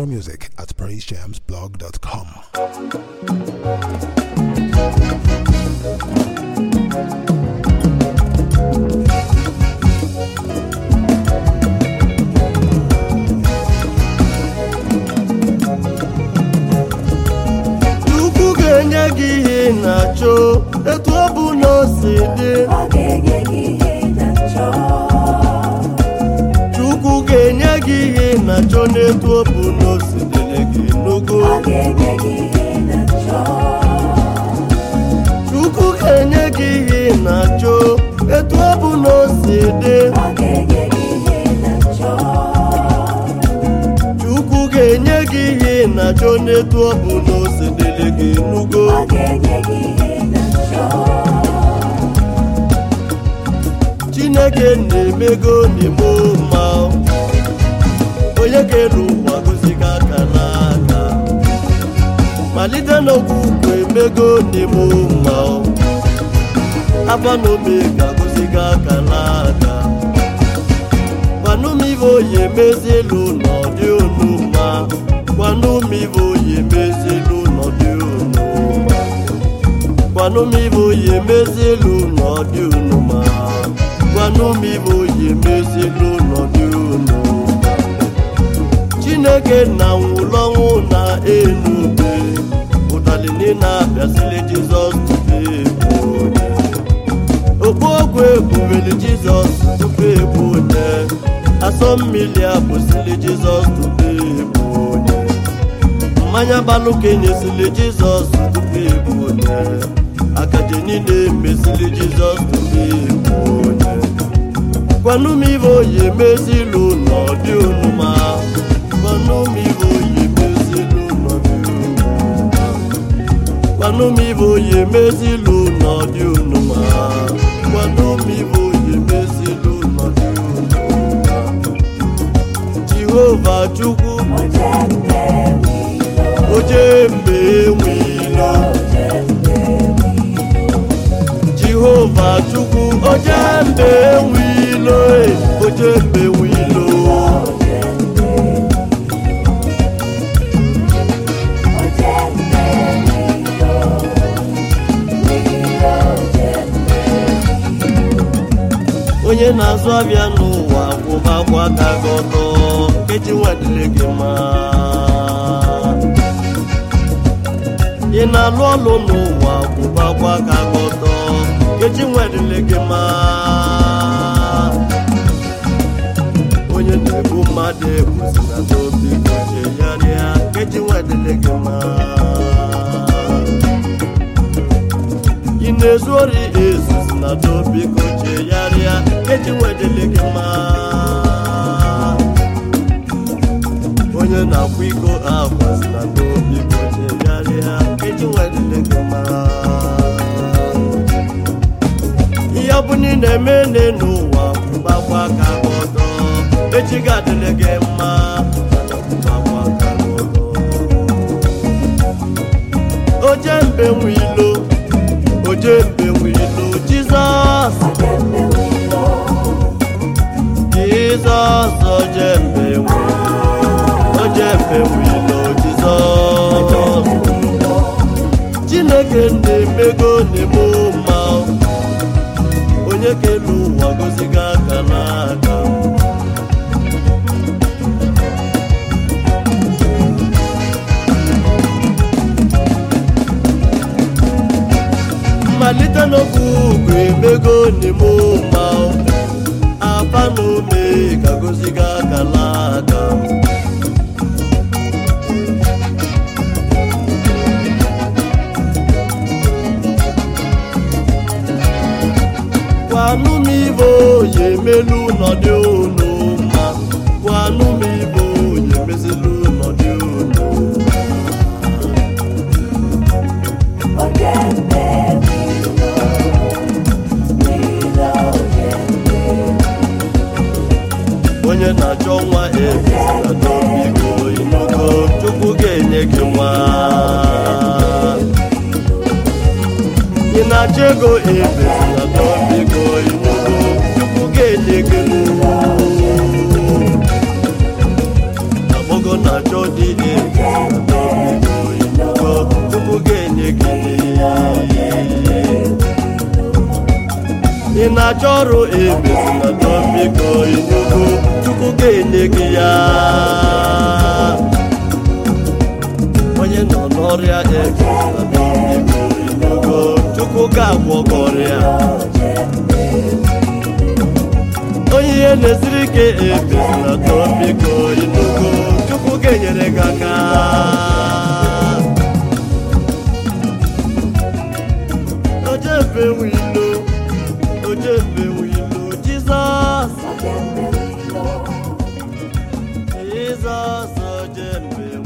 More music at praisejamsblog.com. Chukwu ga-enye gị ihe ị na-achọ etu ọ bụ na o si dị Ọ ga-enye gị ihe ị na-achọ. Chukwu ga-enye gị ihe ị na-achọ n'etu ọ bụ na o si dịrị gị n'ogo Ọ ga-enye gị ihe ị na-achọ. Chukwu ga-enye gị ihe ị na-achọ etu ọ bụ na o si dị Ọ ga-enye gị ihe ị na-achọ. Chukwu ga-enye gị ihe ị na-achọ n'etu ọ bụ na o si dịrị gị n'ugo Ọ ga-enye gị ihe ị na-achọ. Chineke na-emego n'ime mma onye kere ụwa goziga aka n'aka malite n'okwukwe emego n'ime mma afa na omega goziga aka n'aka gwanụmive oyi emezielu n'ọdị unu mma gwanụmive oyi emezielu n'ọdị unu mma gwanụmive oyi emezielu n'ọdị unu mma gwanụmive oyi emezielu n'ọdị unu mma chineke na nwụlọnwụ na enube ụdalini na-abịasịrị jizọs tupu ebu onye okpu ogwu ebubeli jizọs tupu ebu onye asọ mmiri abụsịrị jizọs tupu ebu onye mmanya balụkenyesịrị jizọs tupu ebu onye akaje niile emesịrị jizọs tupu ebu onye gwanụmive oyi emezilu n'ọdị onuma gwanụmive oyi emezilu n'ọdị onuma gwanụmive oyi emezilu n'ọdị onuma gwanụmive oyi emezilu n'ọdị onuma jehova chukwu Oje mgbe wilo. oje mgbe enwilo Oje mgbe wilo. jehova chukwu oje mgbe enwilo oje mgbe enwilo Oje mgbe Oje mgbe wilo. Wilo oje mgbe onye na-azụ abịa n'ụwa kwụbakwa aka gị ọtọ nkeji nwadile gị mma ị na-alụ ọlụ n'ụwa kwụbakwa aka gị ọtọ nkeji nwadile gị mma onye na-ebu mmadụ egbuzina n'obi gochegharịa nkeji nwadile gị mma ị na-ezu ori ezuzu na n'obi gochegharịa nkeji nwadile gị mma onye na-akwa iko akwazi na n'obi gochegharịa nkeji nwadile gị mma ihe ọ bụ na ị na-eme n'ụwa gbakwa aka gị ọdọ echi ga-adịrị gị mma gbakwa aka gị ọdọ oje mbe nwe ilo oje mbe nwe ilo jizọs Oje mgbe wilo. jizọs oje mbe nwe oje mbe nwe ilo jizọs chineke na-emego na-eme mma onye kelu ụwa goziga aka n'aka mmalite n'okwu ugwu emego n'ime ụma afa na ome ka goziga aka n'aka gwanụ m ibe oyi emelu n'ọdị unu mma gwanụ m ibe oyi emezilu n'ọdị unu Oje mgbe wilo. Wilo oje mgbe onye na-achọ nwa ebezila n'obi gị inogo chukwu ga-enye gị nwa ị na-achọ ego ebezila n'obi gị inogo chukwu ga-enye gị nwa na-achọ dị ebiko inugo chukwu ga-enye gị ị na-achọ ọrụ emezina biko inugo chukwu ga-enye gị ya onye nọ n'ọrịa emezina biko inugo chukwu ga-agwọ gị ọrịa onye ihe na-esiri ike emezina biko inugo chukwu ga-enyere gị aka ojebe wilo ojebe wilo jizọs jizọs ojebe